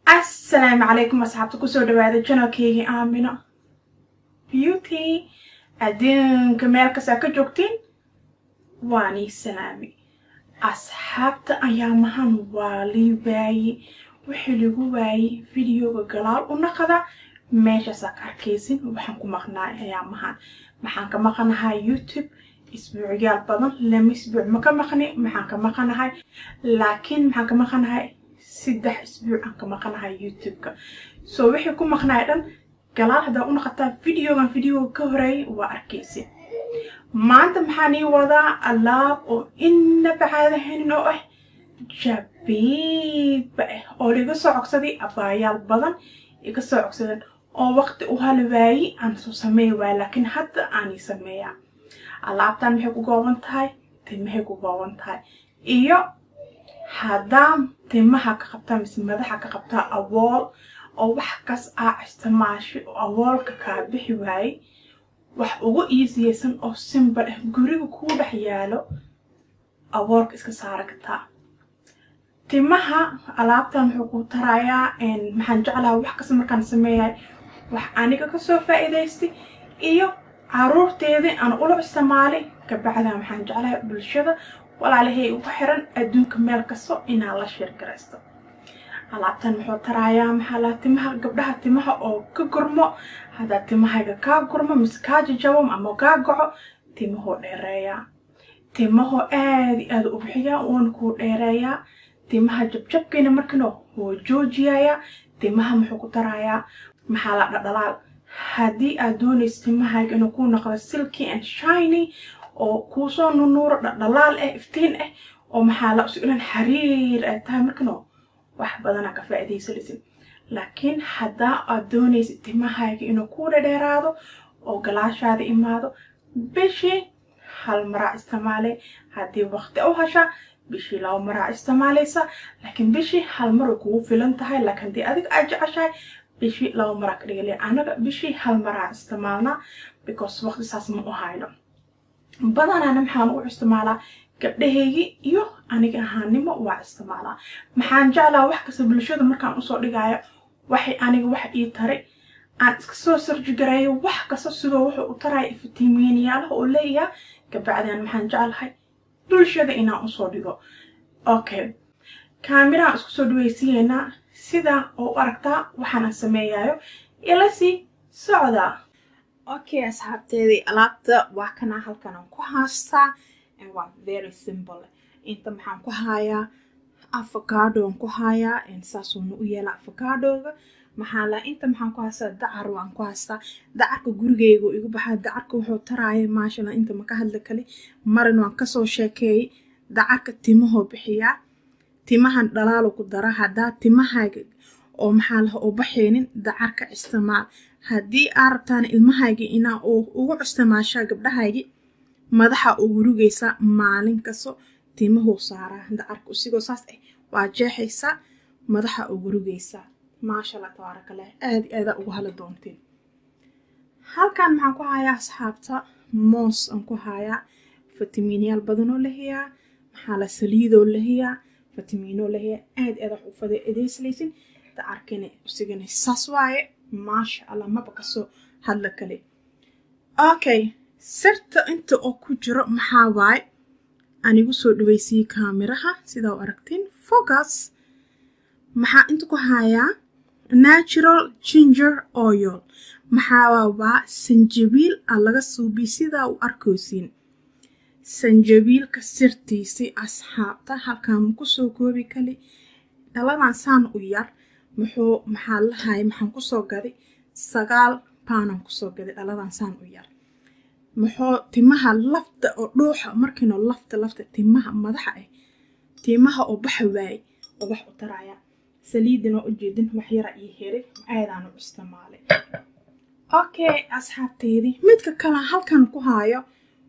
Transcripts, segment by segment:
asalaamu calaykum asxaabta kusoo dhawaada janalkeygii aamino beauty adduunka meel kastaa ka joogtiin waanii salaami asxaabta ayaamahan waa lii waaye wixii lagu waayey videoga galaal u naqada meeshaasaa ka arkaysin waxaan ku maqnaay ayaamahan maxaan ka maqanahay youtube isbuucyaal badan lama isbuuc ma ka maqni maxaan ka maqanahay laakiin maxaan ka maqanahay saddex isbuuc aan ka maqanahay youtube-ka soo wixii ku maqnaay dhan galaal haddaa u naqataa videogan videoga ka horeeyay waa arkaysi maanta maxaan ii wadaa alaab oo inaba caadahanin oo ah jabiiba ah oo liga soo cogsaday abaayaal badan iga soo cogsadeen oo waqti u hali waayey aan soo sameey waaya laakiin hadda aanay sameeyaa alaabtan maxay ku gooban tahay timahay ku gooban tahay iyo haddaa timaha ka qabtaa mise madaxa ka qabtaa awool oo wax kas aa isticmaashay oo awoolka kaa bixi waayey wax ugu iisiyeysan oo simbal ah guriga kuu dhex yaalo awoolka iska saara kartaa timaha alaabtan wuxuu ku tarayaa maxaan jeclaha wax kasta markaan sameeyahay wax aniga kasoo faa'iidaystay iyo caruurteedii aan ula isticmaalay kabacdaa maxaan jeclahay bulshada walaalahay ugu xiran adduunka meel kasto inaa la sheergaraysto alaabtan wuxuu tarayaa maxaa laha timaha gabdhaha timaha oo ka gurmo haddaa timahayga kaa gurmo mise kaa jajabo ama kaa goco timahoo dheereeyaa timahoo aada i aada u bixiyaa uuna kuu dheereeyaa timaha jabjabkiina markino wuu joojiyayaa timaha muxuu ku tarayaa maxaa la dhadhalaal haddii aad doonayso timahayga inuu kuu noqdo silky and shiny oo kuusoo nunuuro dhadhalaal ah iftiin ah oo maxaa la isu ilan xariir ay tahay markano wax badanaa ka faa'iidaysanaysid laakiin haddaa aad doonaysid timahayga inuu kuu dhadheeraado oo galaashaada imaado bishii hal maraa isticmaalay haddii waqti u hashaa bishii laba maraa isticmaalaysa laakiin bishii hal mar way kugu filan tahay laakiin haddii adiga aad jeceshahay bishii laba maraa ka dhigaliya anaga bishii hal maraa isticmaalnaa because waqti saas ma u hayno badanaana maxaan u isticmaalaa gabdhahaygii iyo aniga ahaannimo waa isticmaalaa maxaan jeclaa wax kasta bulshada markaan usoo dhigaayo waxay aniga wax ii taray aan iska soo sarjigareeyo wax kasta sidoo wuxuu u taraya iftiimiiniyaalaha oo leeyaha gabacdaan maxaan jeclahay bulshada inaan usoo dhigo okay kaamirahaan isku soo dhawaysiyeynaa sidaa oo u aragtaa waxaanaan sameeyayo ilasii socdaa okay asxaabteedii alaabta waa kanaa halkanaan ku haastaa waa very simple inta maxaan ku hayaa avocadoan ku hayaa saasuuna u yeela avocadoga maxaa la inta maxaan ku haystaa dacar waan ku haystaa dacarka gurigeyga igu baxaa dacarka wuxuu taraaya maashala inta maka hadla kale marin waan kasoo sheekeeyey dacarka timahoo bixiyaa timahan dhalaalo ku dara haddaa timahayga oo maxaa laha u baxaynin dacarka isticmaal haddii aa rabtaan ilmahayga inaa ugu isticmaashaa gabdhahaygi madaxa ugu rugaysaa maalin kasto timahuu saaraa dacarka usigoo saas ah waa jeexaysaa madaxa ugu rugaysaa maashaalla tabaarakallah aada aadaa ugu hala doonteen halkan maxaan ku hayaa asxaabta moos aan ku hayaa fitamiinyaal badanoo lahayaa maxaa la saliidoo lahayaa fitamiinoo lahayaa aada aada wax u fada edeyslaysin dacarkina usigana saas waaye maasha allah maba kasoo hadla kale okay sirta inta oo ku jiro maxaa waaye anigu soo dhaweysiyey kaamiraha sidaa u aragtiin focus maxaa inta ku hayaa natural ginger oil maxaa waa sanjabiil a laga suubiy sidaa u arkaysiin sanjabiilka sirtiisii asxaabta halkaan ma kusoo koobi kali dhaladan saan u yar muxuu maxaa lahay maxaan kusoo gaday sagaal baanaan kusoo gaday dhaladan saan u yar muxuu timaha lafta oo dhuuxa markiino lafta lafta timaha madaxa ah timaha oo baxa waaye oo wax u taraya saliidinoo ujeedin wax yara iyo heray aadaan u isticmaalay okay asxaabteydii midka kale halkan ku haayo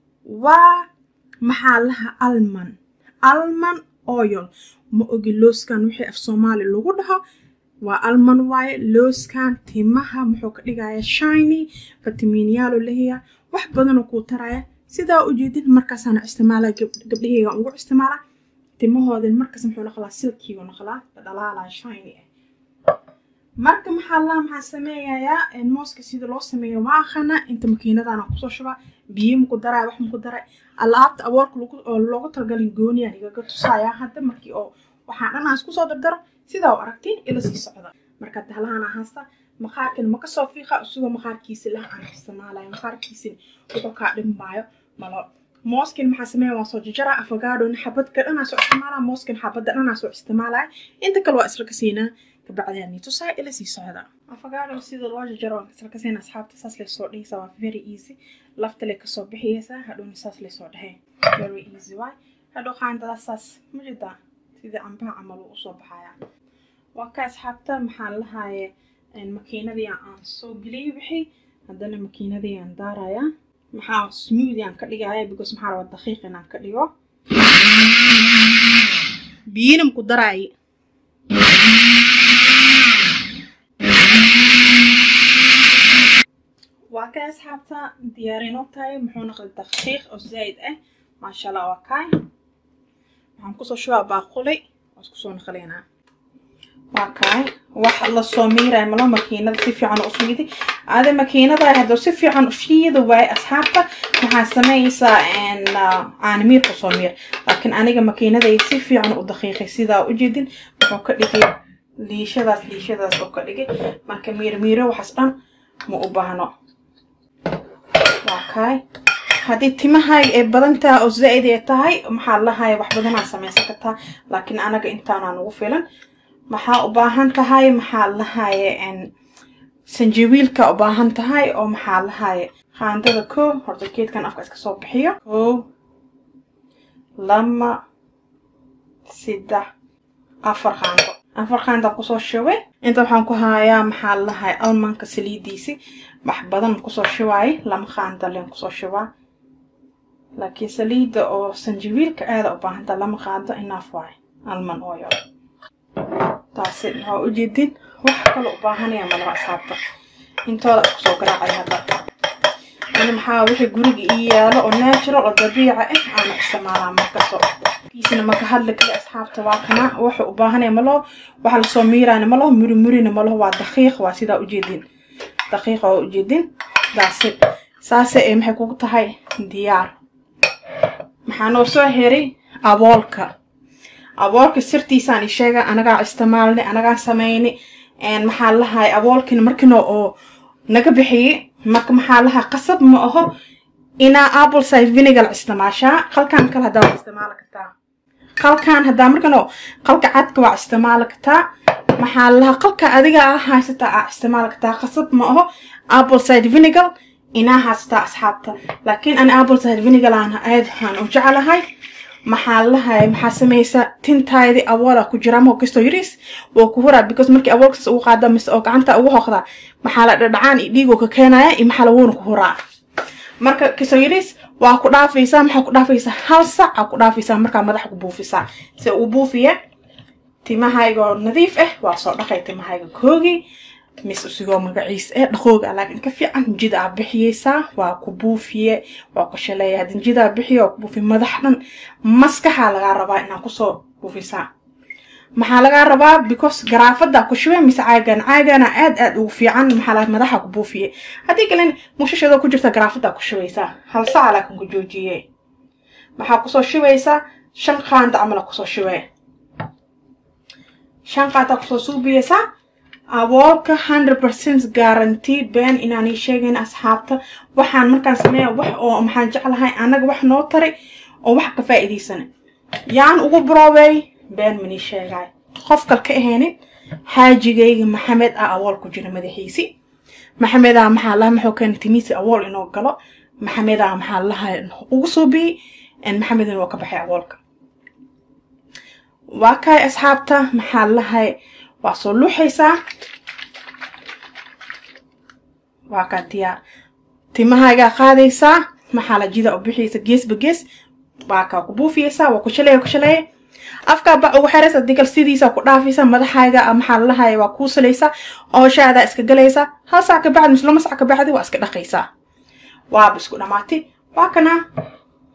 waa maxaa laha alman alman oil ma ogi looskan wixii af soomaali lagu dhaho waa alman waaye looskan timaha muxuu ka dhigaya shiny fitamiinyaalo lahiya wax badanoo kuu taraya sidaa ujeedin markaasaana isticmaala gabdhaheyga ugu isticmaala timahoodin markaas muxuu naqlaa silkiigu naqlaa dhalaala shiny ah marka maxaa laha maxaa sameeyayaa mooska sida loo sameeyo ma aqana inta makiinadana kusoo shubaa biyo maku daray wax maku daray alaabta awoorka oo loogu talagalin gooniyaan igaga tusaaya hadda markii oo waxaan dhan aan isku soo dardaro sidaa u aragtiin ila sii socda marka dahalahan ahaasta maqaarkan ma kasoo fiiqa isagoo maqaarkiisi lah aan isticmaalayo maqaarkiisin wuxuu kaa dhimaayo malo mooskin maxaa sameeya waa soo jajara afagaadhona xabadka dhanaa soo isticmaalaa mooskin xabadda dhanaa soo isticmaalaya inta kale waa isla kasiinaa kabacdeen tusaa ila sii socda afagaadho sida loo jajaro waan isla kasiina asxaabta saas lay soo dhihaysaa waa very easy lafta lay kasoo bixiyaysaa hadhowna saas lay soo dhehey very easy waay hadhow qaandada saas ma jidaa sidii cambaha camal uu usoo baxaya waa ka asxaabta maxaan lahaaye makiinadii aan soo geliyay wixii haddana makiinadii aan daaraya maxaa smoothie aan ka dhigaya because maxaa rabaa daqiiq inaan ka dhigo biyina maku daraaye waa kay asxaabta diyaarinoo tahay muxuu noqday daqiiq oo zaa'id ah maasha allah waa kay waxaan kusoo shubaa baaquli waa isku soo naqlinaa waa kay wax lasoo miiraya malo makiinada si fiican u fiidi ade makiinada hadduu si fiican u fiida waaye asxaabta waxaa sameynaysaa caanimiir kusoo miir laakiin aniga makiinaday si fiican u daqiiqay sidaa ujeedin wuxuu ka dhigay liishadaas liishadaas oo ka dhigay marka miirmiiro waxaas dhan ma u baahno waa kay haddii timahaaga ay badan tahay oo zaa'id ay tahay maxaa lahaya wax badanaa samaysan kartaa laakiin anaga intaanaa nagu filan maxaa u baahan tahay maxaa lahaye sanjawiilka u baahan tahay oo maxaa lahaye qaandada ko horta geedkan afka iska soo bixiyo ko lama saddex afar qaando afar qaandaan kusoo shubay inta waxaan ku hayaa maxaa lahaye almanka saliidiisi wax badan kusoo shubaay lama qaanda leen kusoo shubaa laakiin saliidda oo sanjawiilka aada u baahan tahay lama qaando inaaf waay alman oil taasi waa ujeedin wax kale u baahanaya malaba asxaabta intooda kusoo garaacay hadda ani maxaa wixii guriga ii yaalo oo natural oo dabiica ah aana isticmaalaa markaso kiisina maka hadli kale asxaabta waa kana wuxuu u baahanaya malo waxa lasoo miiraana malo murimurina malo waa daqiiq waa sidaa ujeedin daqiiqa waa ujeedin daasi saase ee maxay kugu tahay diyaar maxaa noo soo heray aboolka aboolka sirtiisaan i sheega anagaa isticmaalnay anagaa samaynay maxaa lahay aboolkina markina oo naga bixiyey marka maxaa lahaa qasab ma aho inaa apple cider vinegar isticmaashaa qalkan kale haddaa waa isticmaali kartaa qalkan haddaa markano qalka cadka waa isticmaali kartaa maxaa lahaa qalka adiga a haysataa aa isticmaali kartaa qasab ma aho apple cider vinegar inaa haysataa asxaabta laakiin ani apple cider vinegar aan aad aan u jeclahay maxaa lahay maxaa samaysa tintaydii aboola ku jira ama kastoo yariis waa ku huraa because markii aboolkaas ugu qaada mise oo gacanta ugu hoqda maxaa la dhadhacaan iyo dhiigoo ka keenaya iyo maxaa lawuuna ku huraa marka kastoo yariis waa ku dhaafaysaa maxaa ku dhaafaysaa hal sac aa ku dhaafaysaa markaa madaxa ku buufisaa se uu buufiya timahaygoo nadiif ah waa soo dhaqay timahayga koogii mis usigoo magaciis ee dhaqooga laakiin ka fiican jida aa bixiyeysaa waa ku buufiye waa ku shaleeya haddii jidaa bixiye waa ku buufiye madax dhan maskaxaa lagaa rabaa inaa kusoo buufisaa maxaa lagaa rabaa because garaafadaa ku shubay mise caagan caagana aad aad ugu fiican maxaa laga madaxa ku buufiye haddii kalen mushashadoo ku jirta garaafadaa ku shubaysaa hal saca laakin ku joojiye maxaa kusoo shubaysaa shan qaanda camala kusoo shubee shan qaandaa kusoo suubiyeysaa aboolka hundred percent guarantee been inaanay sheegayn asxaabta waxaan markaan sameeya wax oo maxaan jeclahay annaga wax noo taray oo wax ka faa'iidaysana yaan ugu broobey been manii sheegay qof kal ka ahaynin xaajigayga maxamed ah awool ku jira madaxiisi maxamedaa maxaa laha maxuu keena timiisi awool inoo galo maxamedaa maxaa laha ugu suubiyey maxamedina waa ka baxay awoolka waa kahay asxaabta maxaa lahay waa soo luuxaysaa waa kaa diyaar timahaagaa qaadaysaa maxaa la jida u bixiyaysa geesba gees waa kaa ku buufiyaysaa waa ku shaleeya ku shaleeya afkaa bac ugu xeraysa digal sidiisa ku dhaafaysa madaxaaga maxaa lalahaya waa kuu salaysaa ooshaadaa iska galaysaa hal sac ka bacdi mise lama sac ka bacdi waa iska dhaqaysaa waaba isku dhamaatay waa kana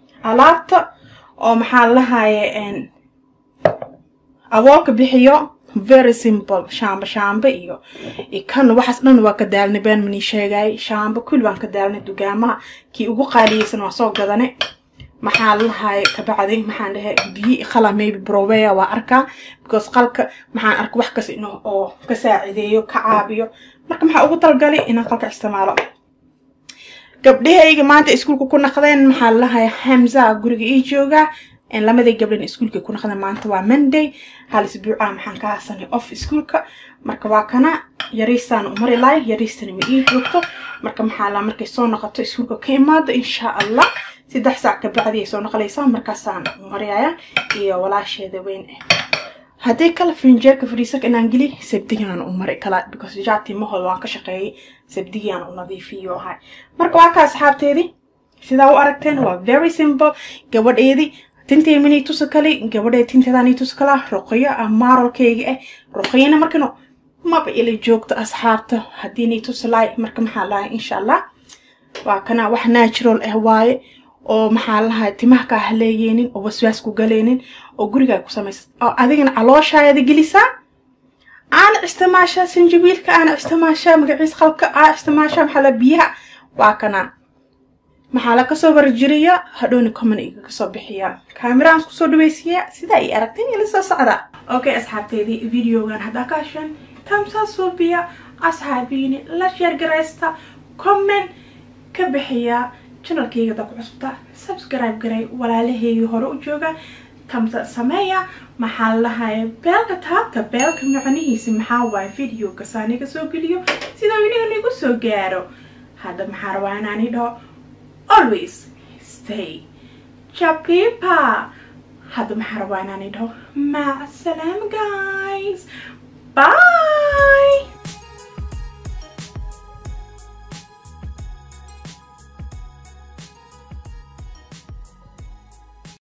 alaabta oo maxaa lalahaye aboolka bixiyo very simple shaamba shaamba iyo kan waxaas dhan waa ka daalnay been manii sheegay shaamba kulli waan ka daalnay dugaamaha kii ugu qaaliyeysan waa soo gadane maxaa lahay kabacdi maxaan dhahay biyi qala maybe browea waa arkaa because qalka maxaan arka wax kas in oo ka saacideeyo ka caabiyo marka maxaa ugu talgalay inaan qalka isticmaalo gabdhahayga maanta iskuulka ku naqdeen maxaa lahay hamza guriga ii joogaa lamadii gabdhan iskuulka ku naqdeen maanta waa monday hal isbuuca maxaan ka hasanay off iskuulka marka waa kana yariistaan u mari lahay yariistana ma ii joogto marka maxaa la markay soo noqoto iskuulka ka imaado insha allah saddex saac kabacdi ay soo noqonaysaa markaasaan mariyaya iyo walaasheeda weyn ah haddii kale finjeerka fariisaka inaan geli sabdigaan u mari kala because jaati mahooda waan ka shaqeeyay sabdigaan u nadiifiyo ahay marka waa ka asxaabteedii sidaa u aragteen waa very simple gabadheedii tintay minay tusa kale gabadhee tinteedaanay tusa kala ruqyo ah maaralkayga ah ruqyana markano maba ila joogto asxaabta haddiinay tusa lahay marka maxaa lahay insha allah waa kana wax natural ah waaye oo maxaa lahay timaha kaa haleeyeenin oo waswaas ku galeynin oo gurigaa ku samaysa oo adigana calooshaayada gelisaa aana isticmaashaa sanjabiilka aana isticmaashaa magaciis qalka aa isticmaashaa maxaa la biyaha waa kana maxaa la kasoo warjiriya hadhowna common iga kasoo bixiya kaamiraan isku soo dhaweysiya sidaa ay aragteen ila soo socda okay asxaabteydii videogan haddaa ka hasheen tamsaa suubiya asxaabiini la sheergaraysta comment ka bixiya channelkayga da ku cusubta subscribe garay walaalahayga hore u jooga tamsa sameeya maxaa lahaya beelka taabta beelka macnihiisa maxaa waaye videoga saaniga soo geliyo sidoo iniga nigu soo gaaro hadda maxaa rabaa inaani dhaho always stay japipa hadda maxaa rabaa inaani dhaho mac salaam guys bye